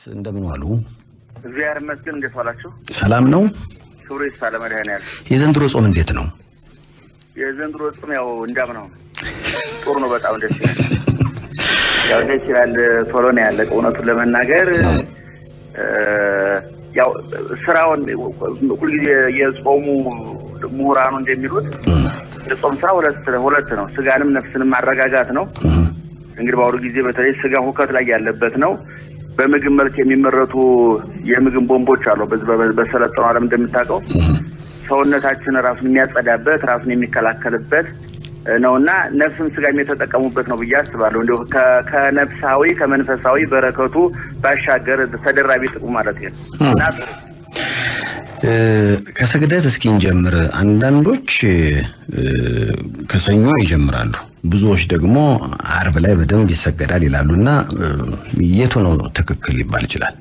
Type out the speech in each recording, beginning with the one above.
እንደምን ዋሉ? እግዚአብሔር ይመስገን። እንዴት ዋላችሁ? ሰላም ነው። ክብሩ ይስፋ ለመድኃኔዓለም። የዘንድሮ ጾም እንዴት ነው? የዘንድሮ ጾም ያው እንዳምናው ነው። ጥሩ ነው። በጣም ደስ ይላል። ያው ደስ ይላል። ቶሎ ነው ያለቀ። እውነቱን ለመናገር ያው ስራውን ሁልጊዜ የጾሙ ምሁራኑ እንደሚሉት የጾም ስራ ሁለት ሁለት ነው። ስጋንም ነፍስንም ማረጋጋት ነው። እንግዲህ በአሁኑ ጊዜ በተለይ ስጋ ሁከት ላይ ያለበት ነው። በምግብ መልክ የሚመረቱ የምግብ ቦምቦች አሉ። በዚህ በሰለጠነው ዓለም እንደምታውቀው ሰውነታችን ራሱን የሚያጸዳበት ራሱን የሚከላከልበት ነው እና ነፍስም ስጋም የተጠቀሙበት ነው ብዬ አስባለሁ። እንዲሁ ከነፍሳዊ ከመንፈሳዊ በረከቱ ባሻገር ተደራቢ ጥቅሙ ማለት ነው እና ከስግደት እስኪ እንጀምር። አንዳንዶች ከሰኞ ይጀምራሉ፣ ብዙዎች ደግሞ አርብ ላይ በደንብ ይሰገዳል ይላሉ እና የቱ ነው ትክክል ሊባል ይችላል?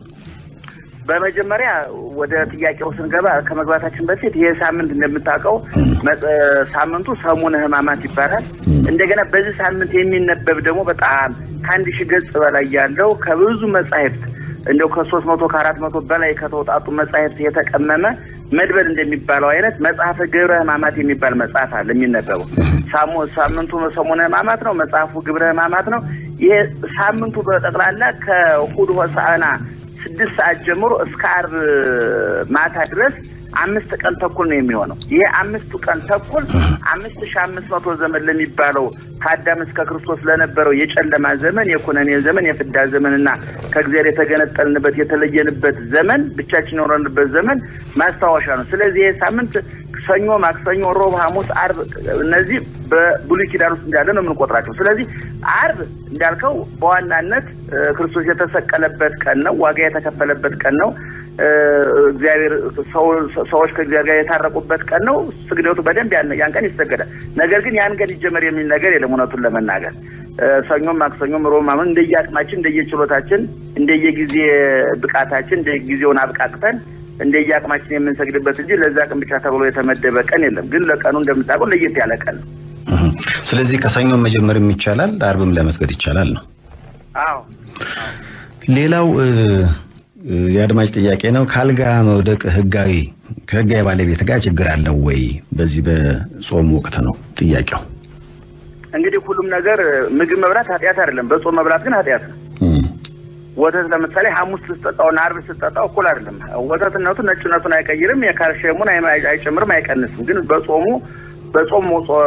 በመጀመሪያ ወደ ጥያቄው ስንገባ ከመግባታችን በፊት ይህ ሳምንት እንደምታውቀው ሳምንቱ ሰሙነ ሕማማት ይባላል። እንደገና በዚህ ሳምንት የሚነበብ ደግሞ በጣም ከአንድ ሺህ ገጽ በላይ ያለው ከብዙ መጻሕፍት እንደው ከሶስት መቶ ከአራት መቶ በላይ ከተውጣጡ መጻሕፍት የተቀመመ መድበል እንደሚባለው አይነት መጽሐፈ ግብረ ሕማማት የሚባል መጽሐፍ አለ የሚነበበው። ሳምንቱ ሰሙነ ሕማማት ነው። መጽሐፉ ግብረ ሕማማት ነው። ይሄ ሳምንቱ በጠቅላላ ከእሑድ ሆሳዕና ስድስት ሰዓት ጀምሮ እስከ ዓርብ ማታ ድረስ አምስት ቀን ተኩል ነው የሚሆነው። ይሄ አምስቱ ቀን ተኩል አምስት ሺህ አምስት መቶ ዘመን ለሚባለው ከአዳም እስከ ክርስቶስ ለነበረው የጨለማ ዘመን፣ የኩነኔ ዘመን፣ የፍዳ ዘመን እና ከእግዚአብሔር የተገነጠልንበት የተለየንበት ዘመን፣ ብቻችን የኖረንበት ዘመን ማስታወሻ ነው። ስለዚህ ይሄ ሳምንት ሰኞ፣ ማክሰኞ፣ ሮብ፣ ሐሙስ፣ ዓርብ እነዚህ በብሉይ ኪዳን ውስጥ እንዳለ ነው የምንቆጥራቸው። ስለዚህ ዓርብ እንዳልከው በዋናነት ክርስቶስ የተሰቀለበት ቀን ነው። ዋጋ የተከፈለበት ቀን ነው። እግዚአብሔር ሰዎች ከእግዚአብሔር ጋር የታረቁበት ቀን ነው። ስግደቱ በደንብ ያን ቀን ይሰገዳል። ነገር ግን ያን ቀን ይጀመር የሚል ነገር የለም። እውነቱን ለመናገር ሰኞም፣ ማክሰኞም፣ ሮብ፣ ሐሙስ እንደየአቅማችን፣ እንደየችሎታችን፣ እንደየጊዜ ብቃታችን እንደየጊዜውን አብቃቅተን እንደየአቅማችን የምንሰግድበት እንጂ ለዛ ቀን ብቻ ተብሎ የተመደበ ቀን የለም። ግን ለቀኑ እንደምታውቀው ለየት ያለ ቀን ነው። ስለዚህ ከሰኞ መጀመርም ይቻላል፣ አርብም ለመስገድ ይቻላል ነው። አዎ። ሌላው የአድማጭ ጥያቄ ነው። ከአልጋ መውደቅ ህጋዊ ከህጋዊ ባለቤት ጋር ችግር አለው ወይ? በዚህ በጾም ወቅት ነው ጥያቄው። እንግዲህ ሁሉም ነገር ምግብ መብላት ኃጢአት አይደለም። በጾም መብላት ግን ኃጢአት ነው። ወተት ለምሳሌ ሐሙስ ስትጠጣውና ዓርብ ስትጠጣው እኩል አይደለም። ወተትነቱ ነጭነቱን አይቀይርም፣ የካልሽየሙን አይጨምርም፣ አይቀንስም። ግን በጾሙ በጾም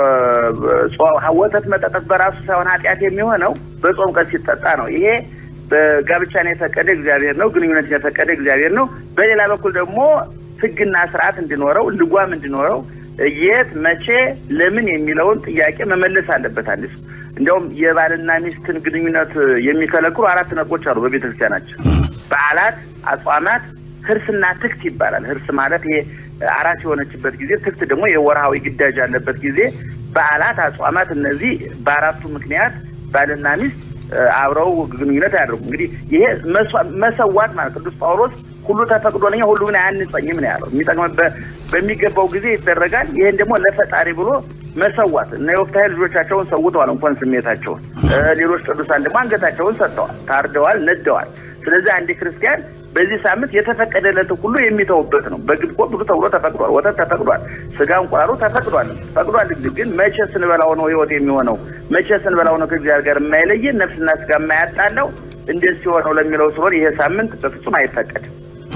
ወተት መጠጠት በራሱ ሳይሆን ኃጢአት የሚሆነው በጾም ቀን ሲጠጣ ነው። ይሄ በጋብቻን የፈቀደ እግዚአብሔር ነው። ግንኙነትን የፈቀደ እግዚአብሔር ነው። በሌላ በኩል ደግሞ ሕግና ስርዓት እንዲኖረው ልጓም እንዲኖረው የት መቼ ለምን የሚለውን ጥያቄ መመለስ አለበት አንድ ሰው። እንዲያውም የባልና ሚስትን ግንኙነት የሚከለክሉ አራት ነጥቦች አሉ በቤተ ክርስቲያናችን። በዓላት፣ አጽዋማት፣ ህርስና ትክት ይባላል። ህርስ ማለት ይሄ አራት የሆነችበት ጊዜ፣ ትክት ደግሞ የወርሃዊ ግዳጅ ያለበት ጊዜ። በዓላት፣ አጽዋማት እነዚህ በአራቱ ምክንያት ባልና ሚስት አብረው ግንኙነት አያደርጉ። እንግዲህ ይሄ መሰዋት ማለት ቅዱስ ጳውሎስ ሁሉ ተፈቅዶልኛል ሁሉ ግን አያንጸኝም ነው ያለው። የሚጠቅምበት በሚገባው ጊዜ ይደረጋል። ይሄን ደግሞ ለፈጣሪ ብሎ መሰዋት እነ ዮፍታሔ ልጆቻቸውን ሰውተዋል፣ እንኳን ስሜታቸውን። ሌሎች ቅዱሳን ደግሞ አንገታቸውን ሰጥተዋል፣ ታርደዋል፣ ነደዋል። ስለዚህ አንድ ክርስቲያን በዚህ ሳምንት የተፈቀደለት ሁሉ የሚተውበት ነው። በግድ ብሉ ተብሎ ተፈቅዷል። ወተት ተፈቅዷል። ስጋ እንቁላሉ ተፈቅዷል ፈቅዷል። ግን መቼ ስንበላው ነው ህይወት የሚሆነው? መቼ ስንበላው ነው ከእግዚአብሔር ጋር የማይለየን ነፍስና ስጋ የማያጣለው? እንዴት ሲሆነው ለሚለው ሲሆን ይሄ ሳምንት በፍጹም አይፈቀድም።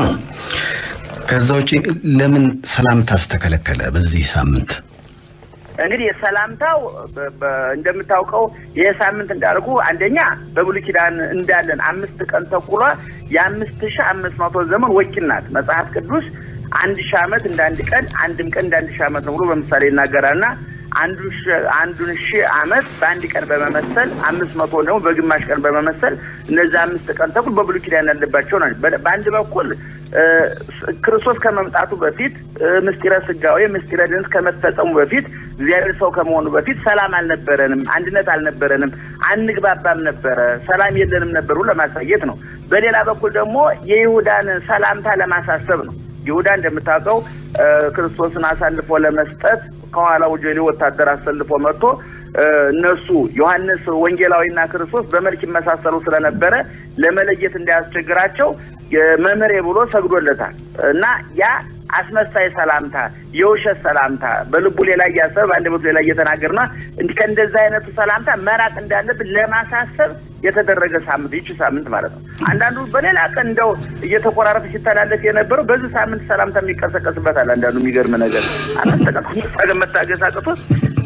ከዛ ውጭ ለምን ሰላምታ አስተከለከለ በዚህ ሳምንት? እንግዲህ ሰላምታው እንደምታውቀው ይህ ሳምንት እንዳልኩ አንደኛ በብሉይ ኪዳን እንዳለን አምስት ቀን ተኩሏ የአምስት ሺህ አምስት መቶ ዘመን ወኪል ናት። መጽሐፍ ቅዱስ አንድ ሺህ ዓመት እንደ አንድ ቀን አንድም ቀን እንደ አንድ ሺህ ዓመት ነው ብሎ በምሳሌ ይናገራልና አንዱን ሺህ ዓመት በአንድ ቀን በመመሰል አምስት መቶ ደግሞ በግማሽ ቀን በመመሰል እነዚህ አምስት ቀን ተኩል በብሉይ ኪዳን ያለባቸው ናቸው። በአንድ በኩል ክርስቶስ ከመምጣቱ በፊት ምስጢረ ስጋዌ ምስጢረ ድነት ከመፈጸሙ በፊት እግዚአብሔር ሰው ከመሆኑ በፊት ሰላም አልነበረንም፣ አንድነት አልነበረንም፣ አንግባባም ነበረ፣ ሰላም የለንም ነበሩ ለማሳየት ነው። በሌላ በኩል ደግሞ የይሁዳን ሰላምታ ለማሳሰብ ነው። ይሁዳ እንደምታውቀው ክርስቶስን አሳልፎ ለመስጠት ከኋላው ጀሌ ወታደር አሰልፎ መጥቶ እነሱ ዮሐንስ ወንጌላዊና ክርስቶስ በመልክ ይመሳሰሉ ስለነበረ ለመለየት እንዳያስቸግራቸው መምህሬ ብሎ ሰግዶለታል እና ያ አስመሳይ ሰላምታ፣ የውሸት ሰላምታ በልቡ ሌላ እያሰበ በአንደበቱ ሌላ እየተናገርና ከእንደዚህ አይነቱ ሰላምታ መራቅ እንዳለብን ለማሳሰብ የተደረገ ሳምንት ይቺ ሳምንት ማለት ነው። አንዳንዱ በሌላ ቀን እንደው እየተቆራረጠ ሲተላለፍ የነበረው በዚህ ሳምንት ሰላምታ የሚቀሰቀስበታል። አንዳንዱ የሚገርም ነገር አላስተቀ መታገስ አቅቶት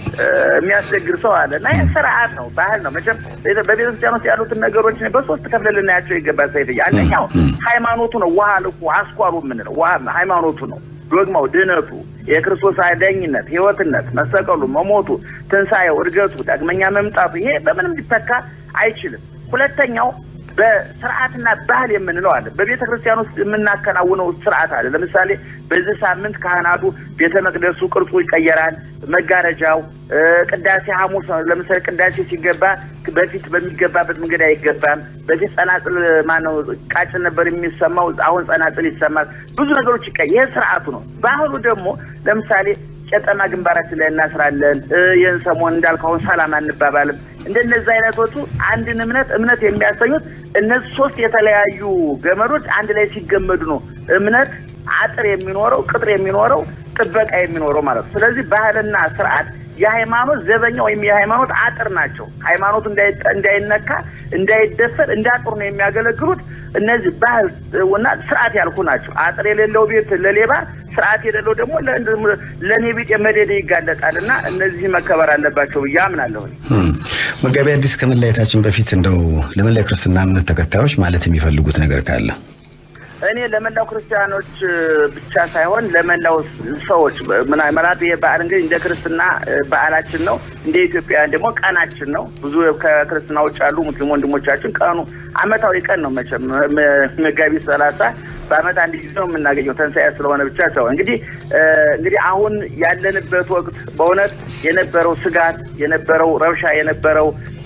የሚያስቸግር ሰው አለ እና ይህ ስርዓት ነው፣ ባህል ነው። መቼም በቤተክርስቲያን ውስጥ ያሉትን ነገሮች በሶስት ከፍለ ልናያቸው ይገባል። ሰይፍዬ፣ አንደኛው ሃይማኖቱ ነው። ውሃ ልኩ አስኳሉ የምንለው ውሃ ሃይማኖቱ ነው። ዶግማው፣ ድህነቱ፣ የክርስቶስ አዳኝነት፣ ህይወትነት፣ መሰቀሉ፣ መሞቱ፣ ትንሣኤው፣ እድገቱ፣ ዳግመኛ መምጣቱ ይሄ በምንም ሊተካ አይችልም። ሁለተኛው በስርዓትና ባህል የምንለው አለ። በቤተ ክርስቲያን ውስጥ የምናከናውነው ስርዓት አለ። ለምሳሌ በዚህ ሳምንት ካህናቱ ቤተ መቅደሱ ቅርጹ ይቀየራል። መጋረጃው፣ ቅዳሴ ሐሙስ ለምሳሌ ቅዳሴ ሲገባ በፊት በሚገባበት መንገድ አይገባም። በፊት ጸናጽል ማነው ቃጭን ነበር የሚሰማው፣ አሁን ጸናጽል ይሰማል። ብዙ ነገሮች ይቀ ይህ ስርዓቱ ነው። ባህሉ ደግሞ ለምሳሌ ቄጠማ ግንባራችን ላይ እናስራለን። ይህን ሰሞን እንዳልከውን ሰላም አንባባልም። እንደነዚህ አይነቶቹ አንድን እምነት እምነት የሚያሰኙት እነዚህ ሶስት የተለያዩ ገመዶች አንድ ላይ ሲገመዱ ነው እምነት አጥር የሚኖረው ቅጥር የሚኖረው ጥበቃ የሚኖረው ማለት ነው። ስለዚህ ባህልና ስርዓት የሃይማኖት ዘበኛ ወይም የሃይማኖት አጥር ናቸው። ሃይማኖቱ እንዳይነካ እንዳይደፈር እንደ አጥሩ ነው የሚያገለግሉት። እነዚህ ባህል እና ስርዓት ያልኩ ናቸው። አጥር የሌለው ቤት ለሌባ ስርዓት የሌለው ደግሞ ለእኔ ቢጤ መደደ ይጋለጣል እና እነዚህ መከበር አለባቸው ብዬ አምናለሁ። መጋቢ አዲስ ከመለያየታችን በፊት እንደው ለመላ ክርስትና እምነት ተከታዮች ማለት የሚፈልጉት ነገር ካለ እኔ ለመላው ክርስቲያኖች ብቻ ሳይሆን ለመላው ሰዎች ምናልባት ይሄ በዓል እንግዲህ እንደ ክርስትና በዓላችን ነው። እንደ ኢትዮጵያውያን ደግሞ ቀናችን ነው። ብዙ ከክርስትና ውጭ ያሉ ሙስሊም ወንድሞቻችን ቀኑ አመታዊ ቀን ነው። መቼም መጋቢት ሰላሳ በአመት አንድ ጊዜ ነው የምናገኘው ትንሣኤ ስለሆነ ብቻ ሰው እንግዲህ እንግዲህ አሁን ያለንበት ወቅት በእውነት የነበረው ስጋት የነበረው ረብሻ የነበረው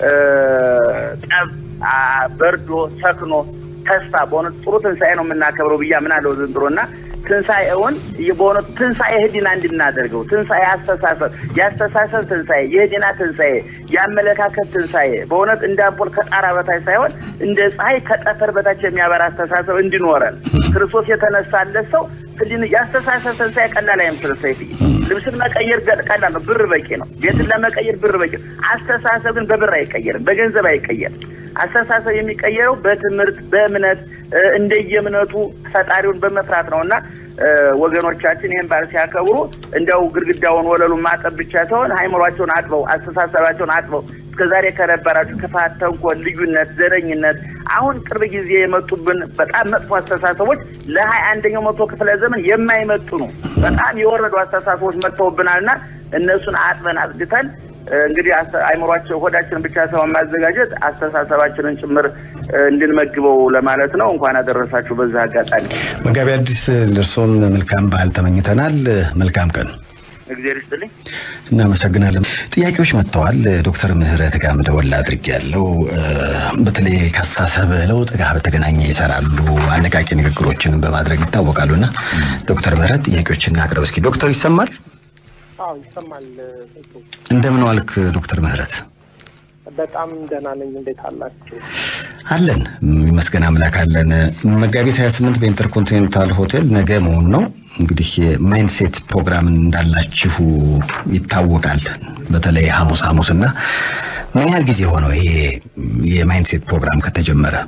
ጠብ በርዶ ሰክኖ ተስፋ በእውነት ጥሩ ትንሣኤ ነው የምናከብረው ብዬ አምናለሁ ዘንድሮ እና ትንሣኤውን በእውነቱ ትንሣኤ ህሊና እንድናደርገው ትንሣኤ አስተሳሰብ የአስተሳሰብ ትንሣኤ የህሊና ትንሣኤ የአመለካከት ትንሣኤ በእውነት እንደ አምፖል ከጣራ በታች ሳይሆን እንደ ፀሐይ ከጠፈር በታች የሚያበራ አስተሳሰብ እንዲኖረን ክርስቶስ የተነሳለት ሰው ህሊና የአስተሳሰብ ትንሣኤ ቀላል አይመስልም። ሰይፍዬ ልብስን መቀየር ቀላል ነው፣ ብር በቂ ነው። ቤትን ለመቀየር ብር በቂ ነው። አስተሳሰብ ግን በብር አይቀየርም፣ በገንዘብ አይቀየርም። አስተሳሰብ የሚቀየረው በትምህርት በእምነት እንደየእምነቱ ፈጣሪውን በመፍራት ነው እና ወገኖቻችን ይህን በዓል ሲያከብሩ እንደው ግድግዳውን ወለሉን ማጠብ ብቻ ሳይሆን ሃይምሯቸውን አጥበው አስተሳሰባቸውን አጥበው እስከዛሬ ከነበራቸው ክፋት፣ ተንኮል፣ ልዩነት፣ ዘረኝነት አሁን ቅርብ ጊዜ የመጡብን በጣም መጥፎ አስተሳሰቦች ለሀያ አንደኛው መቶ ክፍለ ዘመን የማይመጡ ነው። በጣም የወረዱ አስተሳሰቦች መጥተውብናል እና እነሱን አጥበን አጽድተን እንግዲህ አይምሯቸው ሆዳችንን ብቻ ሳይሆን ማዘጋጀት አስተሳሰባችንን ጭምር እንድንመግበው ለማለት ነው። እንኳን አደረሳችሁ። በዛ አጋጣሚ መጋቢ አዲስ ለእርሶም መልካም በዓል ተመኝተናል። መልካም ቀን። እግዚአብሔር ይስጥልኝ። እናመሰግናለን። ጥያቄዎች መጥተዋል። ዶክተር ምህረት ጋር ደወል አድርጌያለሁ። በተለይ ከአስተሳሰብ ለውጥ ጋር በተገናኘ ይሰራሉ። አነቃቂ ንግግሮችን በማድረግ ይታወቃሉና ዶክተር ምህረት ጥያቄዎችን አቅርብ እስኪ። ዶክተር ይሰማል? አዎ ይሰማል። እንደምን ዋልክ ዶክተር ምህረት? በጣም ደህና ነኝ። እንዴት አላችሁ? አለን ይመስገን አምላክ አለን። መጋቢት 28 በኢንተርኮንቲኔንታል ሆቴል ነገ መሆኑ ነው። እንግዲህ የማይንድሴት ፕሮግራም እንዳላችሁ ይታወቃል። በተለይ ሐሙስ ሐሙስ እና ምን ያህል ጊዜ ሆነው ይሄ የማይንድሴት ፕሮግራም ከተጀመረ?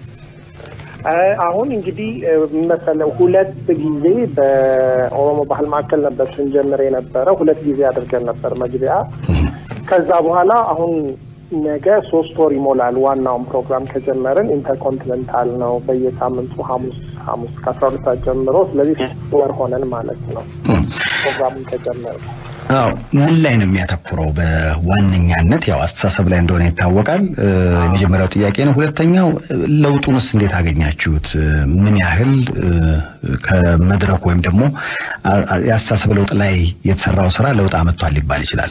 አሁን እንግዲህ መሰለው ሁለት ጊዜ በኦሮሞ ባህል ማዕከል ነበር ስንጀምር የነበረ ሁለት ጊዜ አድርገን ነበር መግቢያ። ከዛ በኋላ አሁን ነገ ሶስት ወር ይሞላል። ዋናውን ፕሮግራም ከጀመርን ኢንተርኮንቲኔንታል ነው በየሳምንቱ ሐሙስ ሐሙስ ከአስራ ሁለት ሰዓት ጀምሮ። ስለዚህ ሶስት ወር ሆነን ማለት ነው ፕሮግራሙን ከጀመር አዎ ምን ላይ ነው የሚያተኩረው? በዋነኛነት ያው አስተሳሰብ ላይ እንደሆነ ይታወቃል። የመጀመሪያው ጥያቄ ነው። ሁለተኛው ለውጡንስ እንዴት አገኛችሁት? ምን ያህል ከመድረኩ ወይም ደግሞ የአስተሳሰብ ለውጥ ላይ የተሰራው ስራ ለውጥ አመጥቷል ሊባል ይችላል?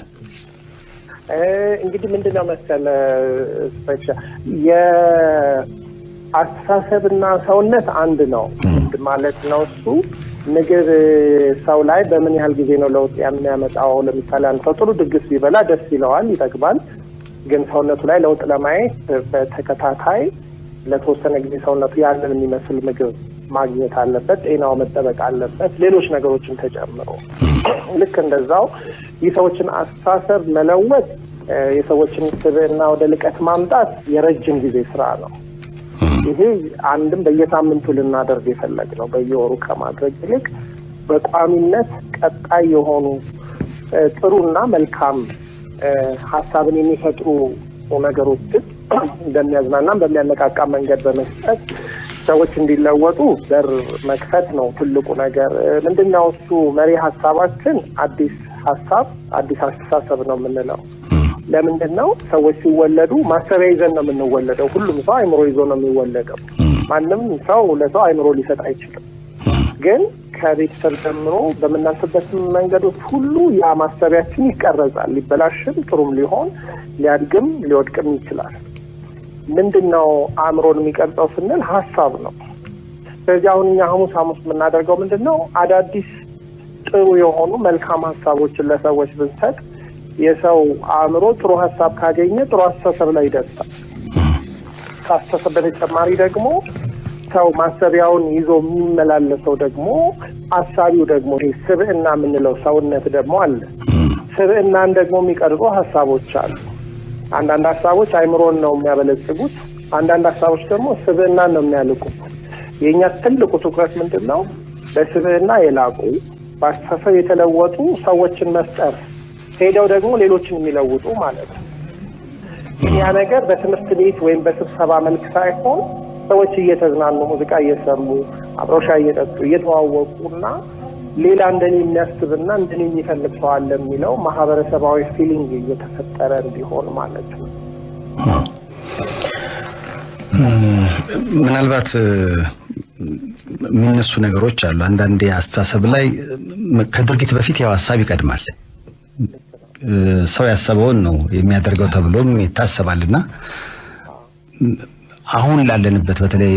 እንግዲህ ምንድነው መሰለ ስፔሻ የአስተሳሰብና ሰውነት አንድ ነው ማለት ነው። እሱ ምግብ ሰው ላይ በምን ያህል ጊዜ ነው ለውጥ የሚያመጣው? ለምሳሌ አንድ ሰው ጥሩ ድግስ ቢበላ ደስ ይለዋል፣ ይጠግባል። ግን ሰውነቱ ላይ ለውጥ ለማየት በተከታታይ ለተወሰነ ጊዜ ሰውነቱ ያንን የሚመስል ምግብ ማግኘት አለበት። ጤናው መጠበቅ አለበት። ሌሎች ነገሮችን ተጨምሮ ልክ እንደዛው የሰዎችን አስተሳሰብ መለወጥ፣ የሰዎችን ስብዕና ወደ ልቀት ማምጣት የረጅም ጊዜ ስራ ነው። ይሄ አንድም በየሳምንቱ ልናደርግ የፈለግ ነው። በየወሩ ከማድረግ ይልቅ በቋሚነት ቀጣይ የሆኑ ጥሩና መልካም ሀሳብን የሚፈጥሩ ነገሮችን እንደሚያዝናናም በሚያነቃቃ መንገድ በመስጠት ሰዎች እንዲለወጡ በር መክፈት ነው ትልቁ ነገር። ምንድነው እሱ መሪ ሀሳባችን አዲስ ሀሳብ አዲስ አስተሳሰብ ነው የምንለው። ለምንድን ነው ሰዎች ሲወለዱ ማሰቢያ ይዘን ነው የምንወለደው። ሁሉም ሰው አይምሮ ይዞ ነው የሚወለደው። ማንም ሰው ለሰው አይምሮ ሊሰጥ አይችልም። ግን ከቤተሰብ ጀምሮ በምናልፍበት መንገዶች ሁሉ ያ ማሰቢያችን ይቀረጻል። ሊበላሽም ጥሩም ሊሆን ሊያድግም ሊወድቅም ይችላል። ምንድን ነው አእምሮን የሚቀርጸው ስንል ሀሳብ ነው። ስለዚህ አሁን እኛ ሐሙስ ሐሙስ የምናደርገው ምንድን ነው አዳዲስ ጥሩ የሆኑ መልካም ሀሳቦችን ለሰዎች ብንሰጥ የሰው አእምሮ ጥሩ ሀሳብ ካገኘ ጥሩ አስተሳሰብ ላይ ይደርሳል። ከአስተሳሰብ በተጨማሪ ደግሞ ሰው ማሰቢያውን ይዞ የሚመላለሰው ደግሞ አሳቢው ደግሞ ይሄ ስብዕና የምንለው ሰውነት ደግሞ አለ። ስብዕናን ደግሞ የሚቀርጹ ሀሳቦች አሉ። አንዳንድ ሀሳቦች አይምሮን ነው የሚያበለጽጉት፣ አንዳንድ ሀሳቦች ደግሞ ስብዕናን ነው የሚያልቁት። የእኛ ትልቁ ትኩረት ምንድን ነው? በስብዕና የላቁ በአስተሳሰብ የተለወጡ ሰዎችን መፍጠር ሄደው ደግሞ ሌሎችን የሚለውጡ ማለት ነው። ያ ነገር በትምህርት ቤት ወይም በስብሰባ መልክ ሳይሆን ሰዎች እየተዝናኑ ሙዚቃ እየሰሙ አብረው ሻይ እየጠጡ እየተዋወቁ እና ሌላ እንደኔ የሚያስብና እንደኔ የሚፈልግ ሰው አለ የሚለው ማህበረሰባዊ ፊሊንግ እየተፈጠረ እንዲሆን ማለት ነው። ምናልባት የሚነሱ ነገሮች አሉ። አንዳንዴ አስተሳሰብ ላይ ከድርጊት በፊት ያው ሀሳብ ይቀድማል። ሰው ያሰበውን ነው የሚያደርገው ተብሎም ይታሰባልና አሁን ላለንበት በተለይ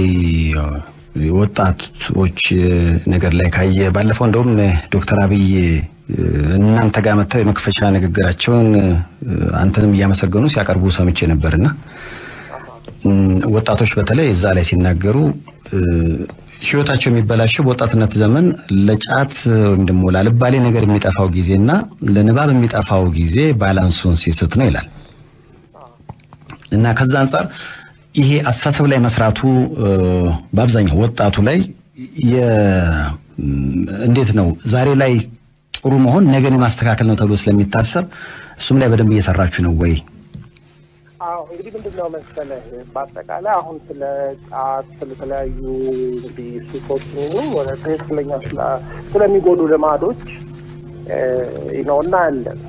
ወጣቶች ነገር ላይ ካየ ባለፈው እንደውም ዶክተር አብይ እናንተ ጋር መጥተው የመክፈቻ ንግግራቸውን አንተንም እያመሰገኑ ሲያቀርቡ ሰምቼ ነበርና ወጣቶች በተለይ እዛ ላይ ሲናገሩ ህይወታቸው የሚበላሸው በወጣትነት ዘመን ለጫት ወይም ደግሞ ላልባሌ ነገር የሚጠፋው ጊዜና ለንባብ የሚጠፋው ጊዜ ባላንሱን ሲስት ነው ይላል እና ከዛ አንጻር ይሄ አስተሳሰብ ላይ መስራቱ በአብዛኛው ወጣቱ ላይ እንዴት ነው ዛሬ ላይ ጥሩ መሆን ነገን የማስተካከል ነው ተብሎ ስለሚታሰብ እሱም ላይ በደንብ እየሰራችሁ ነው ወይ? አዎ እንግዲህ ምንድን ነው መሰለህ በአጠቃላይ አሁን ስለ ጫት ስለተለያዩ እንግዲህ ሱሶች ወደ ትክክለኛ ስለሚጎዱ ልማዶች ነው እናያለን።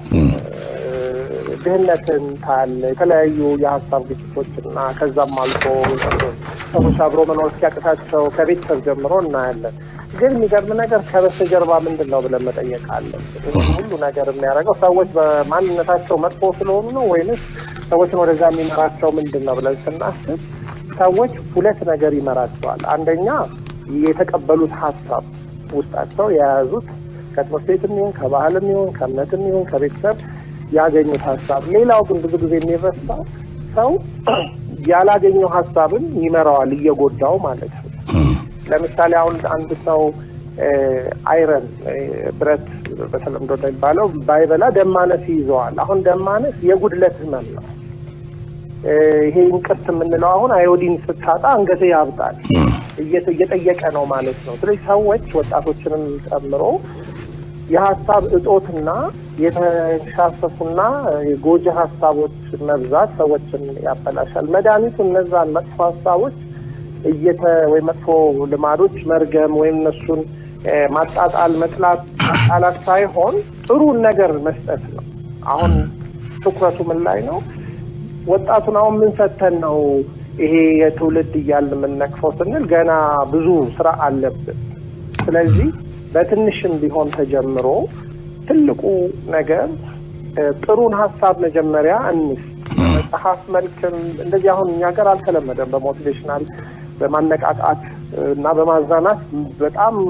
ድህነትን ታያለ፣ የተለያዩ የሀሳብ ግጭቶችና ከዛም አልፎ ሰዎች አብሮ መኖር እስኪያቅታቸው ከቤተሰብ ጀምሮ እናያለን። ግን የሚገርም ነገር ከበስተጀርባ ምንድን ነው ብለን መጠየቅ አለን። ሁሉ ነገር የሚያደርገው ሰዎች በማንነታቸው መጥፎ ስለሆኑ ነው ወይንስ ሰዎችን ወደዛ የሚመራቸው ምንድን ነው ብለን ስናስብ ሰዎች ሁለት ነገር ይመራቸዋል። አንደኛ የተቀበሉት ሀሳብ ውስጣቸው የያዙት ከትምህርት ቤትም ይሁን ከባህልም ይሁን ከእምነትም ይሁን ከቤተሰብ ያገኙት ሀሳብ። ሌላው ግን ብዙ ጊዜ የሚረሳው ሰው ያላገኘው ሀሳብን ይመራዋል እየጎዳው ማለት ነው። ለምሳሌ አሁን አንድ ሰው አይረን ብረት በተለምዶ እንደሚባለው ባይበላ ደም ማነስ ይይዘዋል። አሁን ደም ማነስ የጉድለት ህመም ነው። ይሄ እንቅርት የምንለው አሁን አዮዲን ስታጣ አንገት ያብጣል እየጠየቀ ነው ማለት ነው። ስለዚህ ሰዎች ወጣቶችንም ጨምሮ የሀሳብ እጦትና የተንሻፈፉና የጎጂ ሀሳቦች መብዛት ሰዎችን ያበላሻል። መድኃኒቱ እነዛን መጥፎ ሀሳቦች እየተ ወይ መጥፎ ልማዶች መርገም ወይም እነሱን ማጣጣል፣ መጥላት፣ ማጣላት ሳይሆን ጥሩን ነገር መስጠት ነው። አሁን ትኩረቱ ምን ላይ ነው? ወጣቱን አሁን ምን ሰተን ነው ይሄ የትውልድ እያልን የምንነቅፈው ስንል ገና ብዙ ስራ አለብን። ስለዚህ በትንሽም ቢሆን ተጀምሮ ትልቁ ነገር ጥሩን ሀሳብ መጀመሪያ እንስ መጽሐፍ መልክም እንደዚህ አሁን እኛ ሀገር አልተለመደም። በሞቲቬሽናል በማነቃቃት እና በማዝናናት በጣም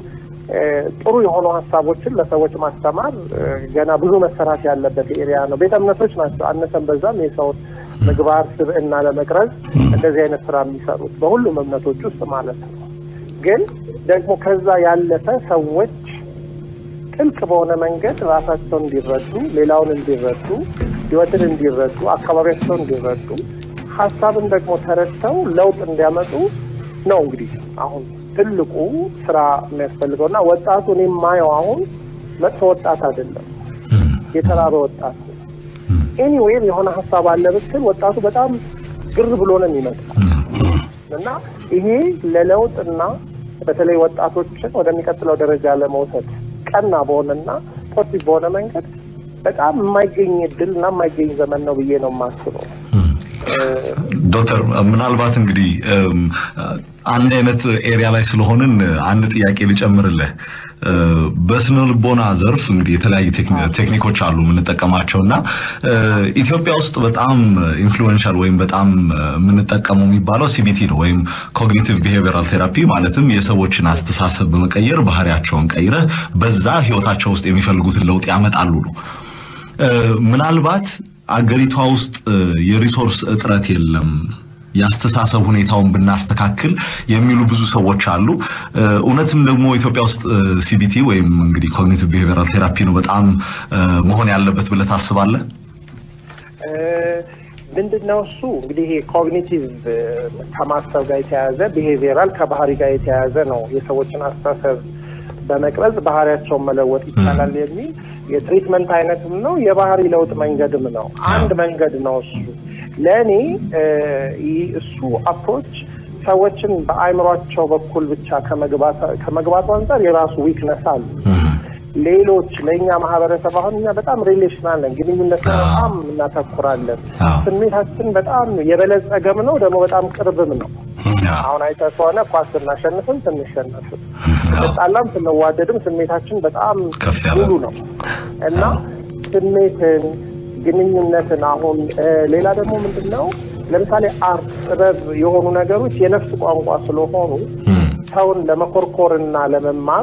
ጥሩ የሆኑ ሀሳቦችን ለሰዎች ማስተማር ገና ብዙ መሰራት ያለበት ኤሪያ ነው። ቤተ እምነቶች ናቸው አነሰን በዛም የሰውን ምግባር ስብዕና ለመቅረጽ እንደዚህ አይነት ስራ የሚሰሩት በሁሉም እምነቶች ውስጥ ማለት ነው። ግን ደግሞ ከዛ ያለፈ ሰዎች ጥልቅ በሆነ መንገድ ራሳቸውን እንዲረዱ፣ ሌላውን እንዲረዱ፣ ህይወትን እንዲረዱ፣ አካባቢያቸውን እንዲረዱ፣ ሀሳብን ደግሞ ተረድተው ለውጥ እንዲያመጡ ነው እንግዲህ አሁን ትልቁ ስራ የሚያስፈልገው እና ወጣቱ እኔ የማየው አሁን መጥፎ ወጣት አይደለም፣ የተራበ ወጣት ነው። ኤኒዌይም የሆነ ሀሳብ አለ ብትል ወጣቱ በጣም ግር ብሎ ነው የሚመጣ እና ይሄ ለለውጥና በተለይ ወጣቶችን ወደሚቀጥለው ደረጃ ለመውሰድ ቀና በሆነና ፖዚቲቭ በሆነ መንገድ በጣም የማይገኝ እድል እና የማይገኝ ዘመን ነው ብዬ ነው የማስበው። ዶክተር ምናልባት እንግዲህ አንድ አይነት ኤሪያ ላይ ስለሆንን አንድ ጥያቄ ልጨምርልህ። በስነ ልቦና ዘርፍ እንግዲህ የተለያዩ ቴክኒኮች አሉ የምንጠቀማቸው እና ኢትዮጵያ ውስጥ በጣም ኢንፍሉዌንሻል ወይም በጣም የምንጠቀመው የሚባለው ሲቢቲ ነው ወይም ኮግኒቲቭ ቢሄቪራል ቴራፒ ማለትም የሰዎችን አስተሳሰብ በመቀየር ባህሪያቸውን ቀይረህ በዛ ህይወታቸው ውስጥ የሚፈልጉትን ለውጥ ያመጣሉ ነው። ምናልባት አገሪቷ ውስጥ የሪሶርስ እጥረት የለም የአስተሳሰብ ሁኔታውን ብናስተካክል የሚሉ ብዙ ሰዎች አሉ። እውነትም ደግሞ ኢትዮጵያ ውስጥ ሲቢቲ ወይም እንግዲህ ኮግኒቲቭ ቢሄቪራል ቴራፒ ነው በጣም መሆን ያለበት ብለህ ታስባለህ? ምንድን ነው እሱ እንግዲህ ይሄ ኮግኒቲቭ ከማሰብ ጋር የተያያዘ ቢሄቪራል ከባህሪ ጋር የተያያዘ ነው። የሰዎችን አስተሳሰብ በመቅረጽ ባህሪያቸውን መለወጥ ይቻላል የሚል የትሪትመንት አይነትም ነው፣ የባህሪ ለውጥ መንገድም ነው። አንድ መንገድ ነው እሱ። ለእኔ እሱ አፕሮች ሰዎችን በአእምሯቸው በኩል ብቻ ከመግባቱ አንጻር የራሱ ዊክነስ አሉ። ሌሎች ለእኛ ማህበረሰብ አሁን እኛ በጣም ሪሌሽናል ነን፣ ግንኙነት በጣም እናተኩራለን። ስሜታችን በጣም የበለጸገም ነው ደግሞ በጣም ቅርብም ነው። አሁን አይተህ ከሆነ ኳስ ስናሸንፍም ስንሸነፍም፣ ስንጣላም ስንዋደድም ስሜታችን በጣም ሙሉ ነው እና ስሜትን ግንኙነትን አሁን ሌላ ደግሞ ምንድን ነው ለምሳሌ አርት፣ ጥበብ የሆኑ ነገሮች የነፍስ ቋንቋ ስለሆኑ ሰውን ለመኮርኮር እና ለመማር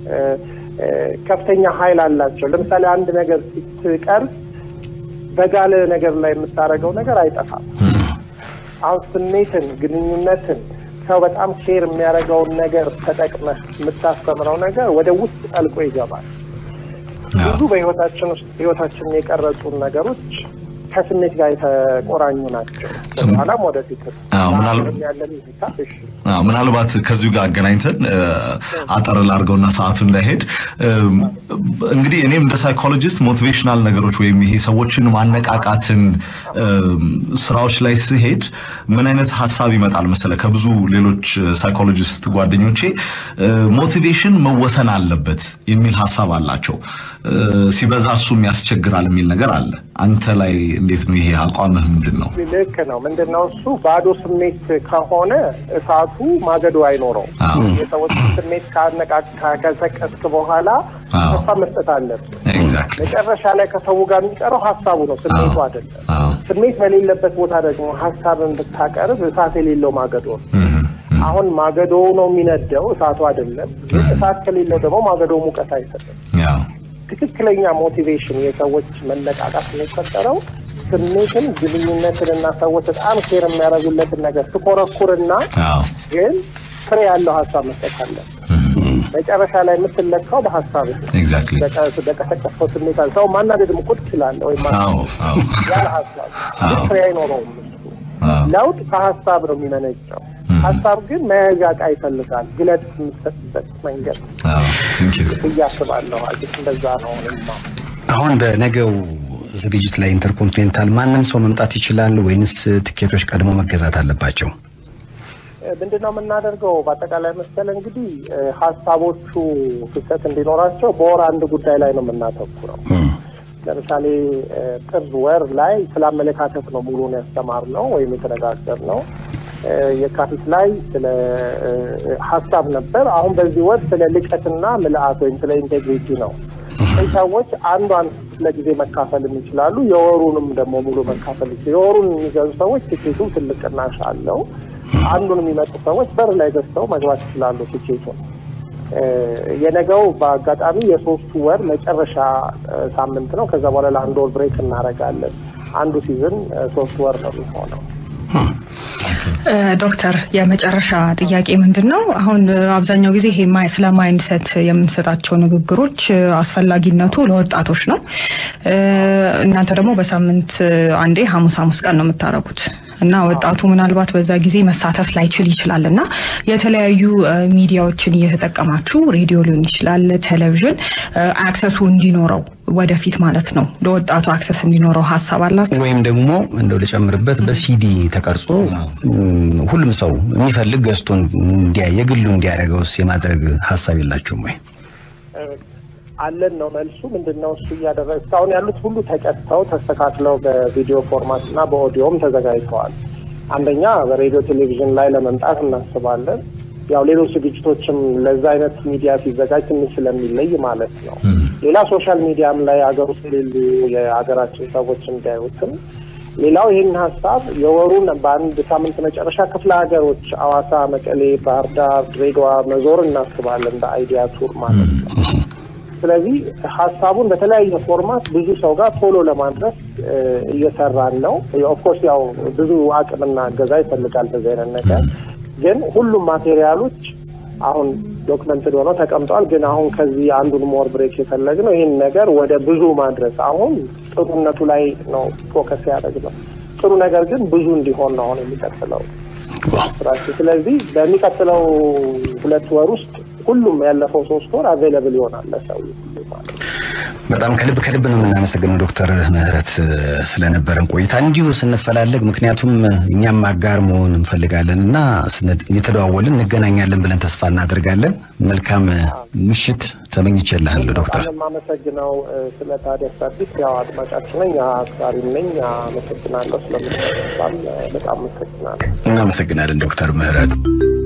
ከፍተኛ ኃይል አላቸው። ለምሳሌ አንድ ነገር ስትቀርብ በጋለ ነገር ላይ የምታደርገው ነገር አይጠፋም። አሁን ስሜትን፣ ግንኙነትን ሰው በጣም ሼር የሚያደርገውን ነገር ተጠቅመህ የምታስተምረው ነገር ወደ ውስጥ ጠልቆ ይገባል። ብዙ በህይወታችን ውስጥ ህይወታችንን የቀረጹን ነገሮች ከስሜት ጋር የተቆራኙ ናቸው። በኋላም ወደፊት ያለን ምናልባት ከዚሁ ጋር አገናኝተን አጠር ላድርገውና ሰዓቱ እንዳይሄድ እንግዲህ እኔም እንደ ሳይኮሎጂስት ሞቲቬሽናል ነገሮች ወይም ይሄ ሰዎችን ማነቃቃትን ስራዎች ላይ ስሄድ ምን አይነት ሀሳብ ይመጣል መሰለ ከብዙ ሌሎች ሳይኮሎጂስት ጓደኞቼ ሞቲቬሽን መወሰን አለበት የሚል ሀሳብ አላቸው። ሲበዛ እሱም ያስቸግራል የሚል ነገር አለ። አንተ ላይ እንዴት ነው ይሄ አቋምህ? ምንድን ነው? ልክ ነው። ምንድን ነው እሱ ባዶ ስሜት ከሆነ እሳቱ ማገዶ አይኖረው። የሰዎች ስሜት ከቀሰቀስክ በኋላ ተስፋ መስጠት አለብህ። መጨረሻ ላይ ከሰው ጋር የሚቀረው ሀሳቡ ነው፣ ስሜቱ አይደለም። ስሜት በሌለበት ቦታ ደግሞ ሀሳብን ብታቀርብ እሳት የሌለው ማገዶ ነው። አሁን ማገዶ ነው የሚነደው፣ እሳቱ አይደለም። ግን እሳት ከሌለው ደግሞ ማገዶ ሙቀት አይሰጥም። ትክክለኛ ሞቲቬሽን የሰዎች መነቃቃት የሚፈጠረው ስሜትን፣ ግንኙነትን እና ሰዎች በጣም ኬር የሚያደርጉለትን ነገር ትኮረኩርና ግን ፍሬ ያለው ሀሳብ መስጠት አለ። መጨረሻ ላይ የምትለካው በሀሳብ በቀሰቀስከው ስሜት ሰው ማናደድም እኮ ትችላለህ ወይም ያለ ሀሳብ ግን ፍሬ አይኖረውም። ለውጥ ከሀሳብ ነው የሚመነጨው። ሀሳብ ግን መያዣ ዕቃ ይፈልጋል። ግለጥ የምትሰጥበት መንገድ ብዬ አስባለሁ። አዲስ እንደዛ ነው። አሁን በነገው ዝግጅት ላይ ኢንተርኮንቲኔንታል ማንም ሰው መምጣት ይችላል ወይንስ ትኬቶች ቀድሞ መገዛት አለባቸው? ምንድን ነው የምናደርገው? በአጠቃላይ መሰለ እንግዲህ ሀሳቦቹ ፍሰት እንዲኖራቸው በወር አንድ ጉዳይ ላይ ነው የምናተኩረው። ለምሳሌ ጥር ወር ላይ ስለ አመለካከት ነው ሙሉን ያስተማርነው ወይም የተነጋገርነው። የካቲት ላይ ስለ ሀሳብ ነበር። አሁን በዚህ ወር ስለ ልቀትና ምልአት ወይም ስለ ኢንቴግሪቲ ነው። ሰዎች አንዷን ለጊዜ መካፈል ይችላሉ። የወሩንም ደግሞ ሙሉ መካፈል ይችላሉ። የወሩን የሚገዙ ሰዎች ትኬቱ ትልቅ ቅናሽ አለው። አንዱን የሚመጡ ሰዎች በር ላይ ገዝተው መግባት ይችላሉ ትኬቱን የነገው በአጋጣሚ የሶስቱ ወር መጨረሻ ሳምንት ነው። ከዛ በኋላ ለአንድ ወር ብሬክ እናደርጋለን። አንዱ ሲዝን ሶስት ወር ነው የሚሆነው። ዶክተር የመጨረሻ ጥያቄ ምንድን ነው? አሁን አብዛኛው ጊዜ ይሄ ስለ ማይንድሰት የምንሰጣቸው ንግግሮች አስፈላጊነቱ ለወጣቶች ነው። እናንተ ደግሞ በሳምንት አንዴ ሐሙስ ሐሙስ ቀን ነው የምታደርጉት እና ወጣቱ ምናልባት በዛ ጊዜ መሳተፍ ላይችል ይችላል እና የተለያዩ ሚዲያዎችን እየተጠቀማችሁ ሬዲዮ ሊሆን ይችላል፣ ቴሌቪዥን አክሰሱ እንዲኖረው ወደፊት ማለት ነው ለወጣቱ አክሰስ እንዲኖረው ሀሳብ አላችሁ? ወይም ደግሞ እንደው ልጨምርበት በሲዲ ተቀርጾ ሁሉም ሰው የሚፈልግ ገዝቶ እንዲያይ የግሉ እንዲያደርገውስ የማድረግ ሀሳብ የላችሁም ወይ? አለን ነው መልሱ። ምንድን ነው እሱ እያደረገ እስካሁን ያሉት ሁሉ ተቀጥተው ተስተካክለው በቪዲዮ ፎርማት እና በኦዲዮም ተዘጋጅተዋል። አንደኛ በሬዲዮ ቴሌቪዥን ላይ ለመምጣት እናስባለን። ያው ሌሎች ዝግጅቶችም ለዛ አይነት ሚዲያ ሲዘጋጅ ትንሽ ስለሚለይ ማለት ነው። ሌላ ሶሻል ሚዲያም ላይ ሀገር ውስጥ የሌሉ የሀገራችን ሰዎች እንዲያዩትም ሌላው ይህን ሀሳብ የወሩን በአንድ ሳምንት መጨረሻ ክፍለ ሀገሮች አዋሳ፣ መቀሌ፣ ባህር ዳር፣ ድሬዳዋ መዞር እናስባለን እንደ አይዲያ ቱር ማለት ነው። ስለዚህ ሀሳቡን በተለያየ ፎርማት ብዙ ሰው ጋር ቶሎ ለማድረስ እየሰራን ነው። ኦፍኮርስ ያው ብዙ አቅምና እገዛ ይፈልጋል በዚህ አይነት ነገር ግን ሁሉም ማቴሪያሎች አሁን ዶክመንትድ ሆነው ተቀምጠዋል። ግን አሁን ከዚህ አንዱን ሞር ብሬክ የፈለግነው ይህን ነገር ወደ ብዙ ማድረስ አሁን ጥሩነቱ ላይ ነው ፎከስ ያደረግነው። ጥሩ ነገር ግን ብዙ እንዲሆን ነው አሁን የሚቀጥለው ስራችን። ስለዚህ በሚቀጥለው ሁለት ወር ውስጥ ሁሉም ያለፈው ሶስት ወር አቬይለብል ይሆናል ለሰው ማለት ነው። በጣም ከልብ ከልብ ነው የምናመሰግነው ዶክተር ምህረት ስለነበረን ቆይታ እንዲሁ ስንፈላለግ፣ ምክንያቱም እኛም አጋር መሆን እንፈልጋለን እና እየተደዋወልን እንገናኛለን ብለን ተስፋ እናደርጋለን። መልካም ምሽት ተመኝቼልሃለሁ ዶክተር። የማመሰግነው ስለ ታዲያስ አዲስ ያው አድማጫችን ነኝ፣ አክባሪም ነኝ። አመሰግናለሁ ስለምትሰጣም በጣም አመሰግናለሁ። እናመሰግናለን ዶክተር ምህረት።